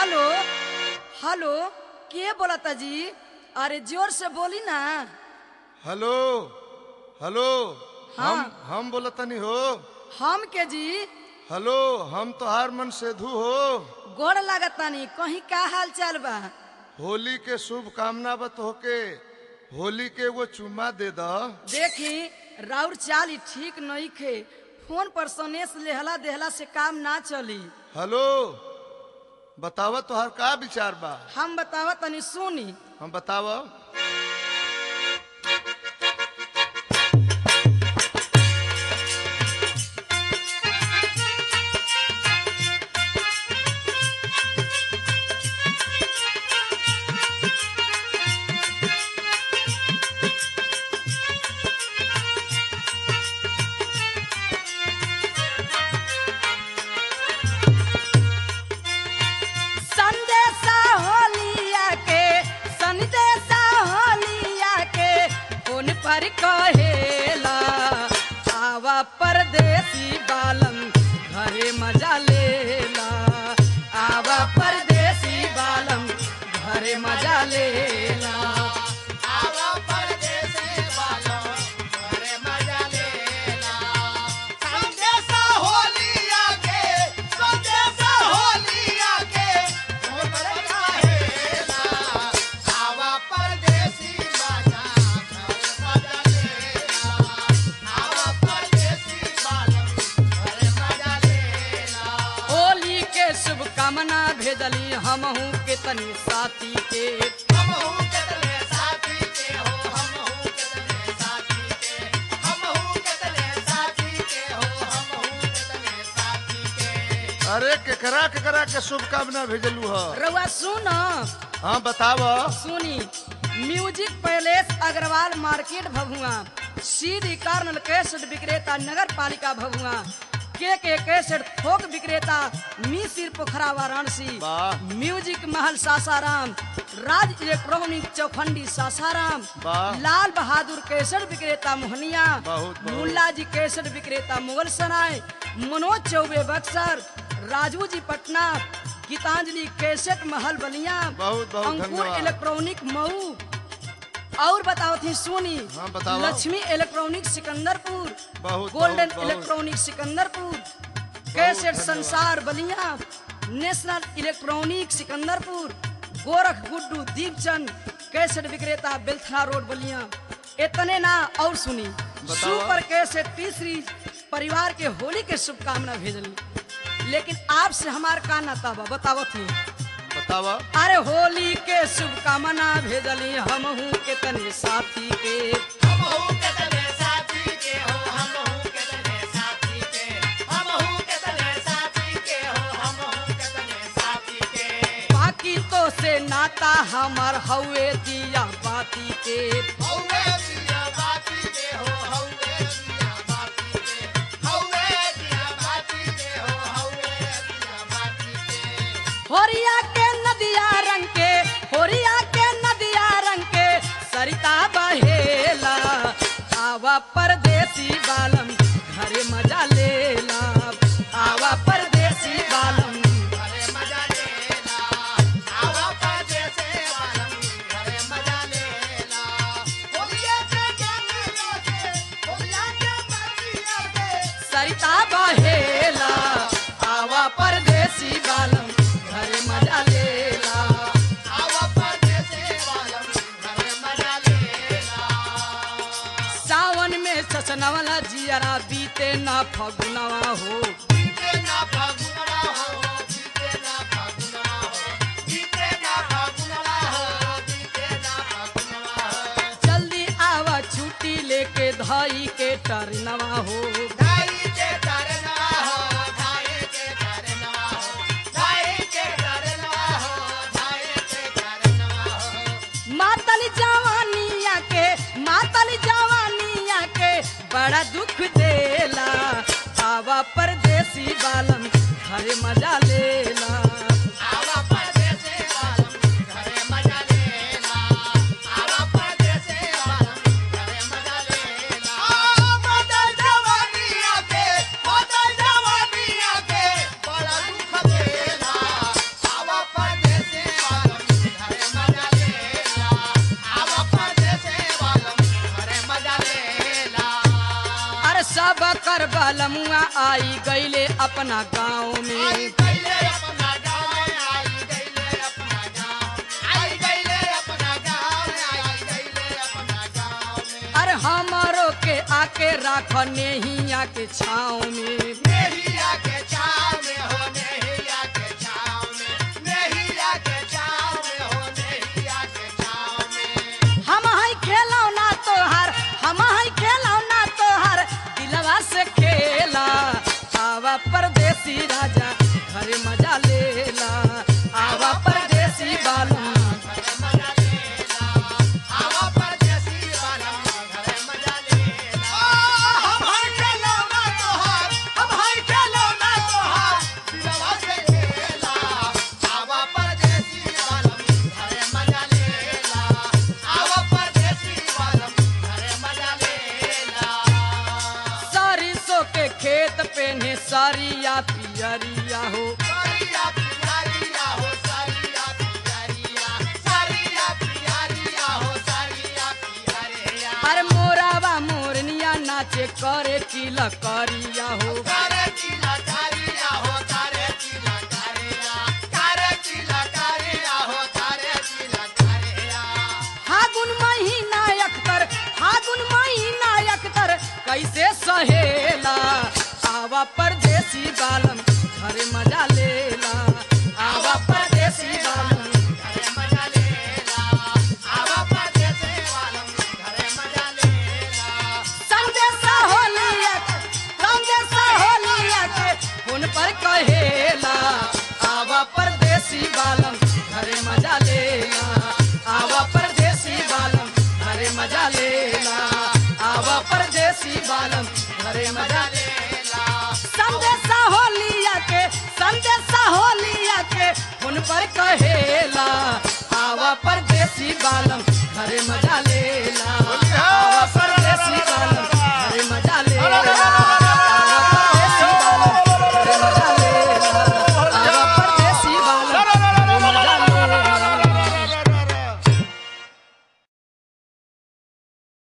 Hello hello के बोलता जी अरे जोर से बोली ना हेलो हेलो हाँ। हम हम बोलतनी हो हम के जी हेलो हम तोहार मन सेधु हो गोड़ लागतानी कहीं का हाल चाल बा होली के शुभ कामना बत होके होली के वो चुम्मा दे द देखी राउर चाल ही ठीक नहीं खे फोन पर सनेस लेहला देहला से काम ना चली हेलो बताव तोहार का विचार बा हम बतावा तनी सुनी हम बताव संदेशा होलिया के संदेशा होलिया के फोन पर कहेला आवा परदेसी बालम घरे मजा लेला आवा परदेसी बालम घरे मजा लेला होली के शुभकामना भेजली हमहू के तनी साथी के अरे केकरा केकरा के शुभकामना भेजलू ह रउआ सुन हाँ बताव सुनी music palace Agrawal market Bhabua सीधी कार्नल कैसेट विक्रेता नगर पालिका भभुआ के के कैसेट थोक विक्रेता मिसिर पोखरा वाराणसी वाह म्यूजिक महल सासाराम राज इलेक्ट्रॉनिक चौखंडी सासाराम वाह। लाल बहादुर कैसेट विक्रेता मोहनिया बहुत, बहुत। मुल्ला जी कैसेट विक्रेता मुगल सराय मनोज चौबे बक्सर राजू जी पटना गीतांजलि कैसेट महल बलिया बहुत, बहुत अंकुर धन्यवाद। इलेक्ट्रॉनिक मऊ और बताओ थी सोनी हाँ, बताओ। लक्ष्मी इलेक्ट्रॉनिक सिकंदरपुर बहुत, गोल्डन बहुत, बहुत। इलेक्ट्रॉनिक सिकंदरपुर कैसेट धन्यवाद। Sansar Ballia national electronic Sikandarpur Gorakh Guddu Deepchand cassette विक्रेता बेलथरा रोड बलिया इतने ना और सुनी सुपर कैसेट टी सीरीज परिवार के होली के शुभकामना भेजली लेकिन आपसे हमार का नाता बा बतावत नहीं बताव अरे होली के शुभकामना भेजली हमहू के तने साथी के बाकी तो से नाता हमार हवे दिया बाती के होरिया के नदिया रंग के होरिया के नदिया रंग के सरिता बहेला आवा परदेसी बालम घरे मजा लेला आवा परदेसी बालम सरिता बहेला आवा परदेसी बालम घरे मजा लेला सावन में ससनवला जियरा बीते ना फगुनवा हो जल्दी आवा छुट्टी लेके धई के टरनवा हो मातल जवानिया के मातल जवानिया के बड़ा दुख देला आवा परदेसी बालम आई गईले अपना गाँव में अरे हमारो के आके राख नेहिया के छाँव में हम हई खेलौना तोहार हम हई खेलौना तोहार दिलवा से खेला आवा परदेसी राजा घरे मजा लेला आवा परदेसी बालू सरिसो के खेत पे ने सरिया पियरिया हो अरे मोरावा मोरनिया नाचे करे किला करिया हो फागुन महीना अख्तर फागुन महीना अख्तर कैसे सहेला आवा परदेसी बालम घरे मजा लेला आवा परदेसी बालम संदेशा होलिया संदेशा होलिया के फोन पर कहेला आवा परदेसी बालम घरे मजा लेला आवा परदेसी बालम घरे मजा लेला आवा परदेसी बालम घरे मजा लेला संदेशा होलिया के संदेशा होलिया के फोन पर कहेला आवा परदेसी बालम घरे मजा ले